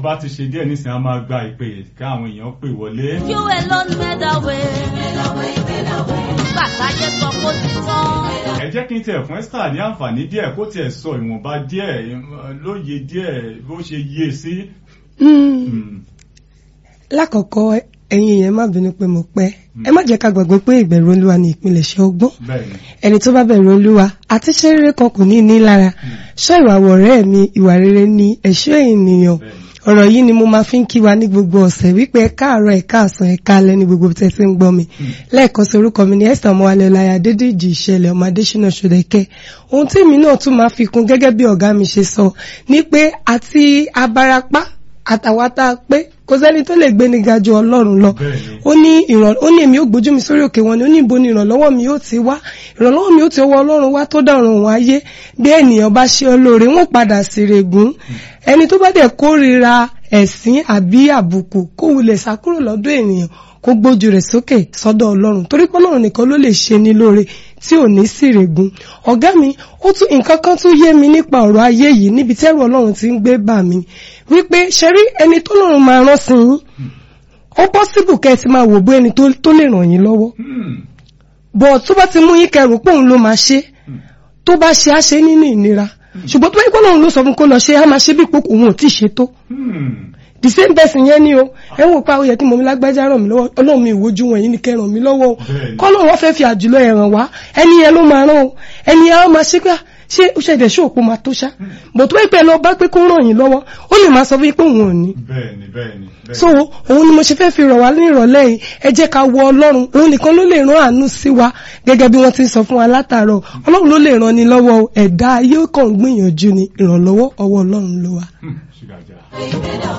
bá ti ṣe díẹ̀ nísìnyí a máa gba ìpè káwọn èèyàn pè wọlé. You alone made a way. Nígbà táyé sọ kó ti tán. ẹ jẹ́ kí n tiẹ̀ fún Esther ní àǹfààní díẹ̀ kó tiẹ̀ sọ ìwọ̀nba díẹ̀ lóye díẹ̀ bó ṣe yé sí. Mm. lákọ̀ọ́kọ́ ẹ̀yin yẹn má bínú pé mo pẹ́ ẹ má jẹ́ ká gbàgbé pé ìbẹ̀rù olúwa ni ìpilẹ̀ṣẹ̀ ọgbọ́n bẹ́ẹ̀ni ẹni tó bá bẹ̀rù olúwa àti ṣe rere kan kò ní ní lára ṣọ́ ìwà wọ̀rẹ́ mi ìwà rere ni ẹ̀ṣọ́ ènìyàn bẹ́ẹ̀ni ọ̀rọ̀ yìí ni mo máa fi ń kí wa ní gbogbo ọ̀sẹ̀ wípé ẹ káàárọ̀ ẹ káàsán ẹ káalẹ́ ní gbogbo tẹ́ ti ń gbọ́ mi lẹ́ẹ̀kan sí orúkọ mi ní Esther ọmọwálé ọláyà adédèjì ìṣẹ̀lẹ̀ ọmọ adésínà ṣòdẹ̀kẹ́ ohun tí mi náà tún máa fi kún gẹ́gẹ́ bí ọ̀gá mi ṣe sọ ni pé àti abarapá àtàwátá pé kò sẹ́ni tó lè gbéni ga ju ọlọ́run lọ Bẹ́ẹ̀ni. ó ní ìràn ó ní èmi ó gbójú mi sórí òkè wọn ni ó ní ibo ni ìrànlọ́wọ́ mi yóò ti wá ìrànlọ́wọ́ mi yóò ti ọwọ́ ọlọ́run wá tó dàrún òun ayé bí ènìyàn bá ṣe olóore wọn padà sí règún ẹni tó bá dẹ̀ kórìíra ẹ̀sín àbí àbùkù kó wulẹ̀ sákúrò lọ́dọ̀ ènìyàn kó gbójú rẹ̀ sókè sọ́dọ̀ ọlọ́run torí pé ọlọ́run nìkan ló lè ṣe ní lóore tí ò ní sí règún ọ̀gá mi ó tún nǹkan kan tún yé mi nípa ọ̀rọ̀ ayé yìí níbi tẹ́rù ọlọ́run ti ń gbé bà mí wípé ṣe rí ẹni tó lọ́run máa rán sí yín ó pọ́sibù kẹ́ ẹ ti máa wò bó ẹni tó tó lè ràn yín lọ́wọ́ Hmm. bọ̀ tó bá ti mú yín kẹrù pé òun ló máa ṣe tó bá ṣe á ṣe nínú ìnira ṣùgbọ́n tó bá yẹ kó lóun ló sọ fún kó lọ ṣe á máa ṣe bí ipò òun ò tí ì ṣe tó Hmm. the same person yẹn ni o ẹ ń wò pa oyè kí mo mi lágbájá ràn mí lọ́wọ́ ọlọ́run mi ìwojú wọn yìí ni kẹ́ ràn mí lọ́wọ́ o Bẹ́ẹ̀ni. kọ́ lóun wọ́n fẹ́ fi àjùlọ ẹ̀ ràn wá ẹni yẹn ló máa rán o ẹni yẹn á máa ṣe pé ṣé ó ṣẹ̀dẹ̀ ṣé òpó máa tó ṣá bọ̀ tó bá yẹ pé ẹ lọ bá pé kó ràn yín lọ́wọ́ ó lè máa sọ fún yín pé òun ò ní bẹ́ẹ̀ni bẹ́ẹ̀ni bẹ́ẹ̀ni. so òun ni mo ṣe fẹ́ fi rọ̀ wá ní ìrọ̀lẹ́ yìí ẹ jẹ́ ká wọ ọlọ́run òun nìkan ló lè rán àánú sí wa gẹ́gẹ́ bí wọ́n ti ń sọ fún wa látàárọ̀ ọlọ́run ló lè ràn ni lọ́wọ́ o ẹ̀dá ayé kan gbìyànjú ni ìrànlọ́wọ́ ọwọ́ ọlọ́run ló wà. Hmm. ṣùgbọ́n àjà.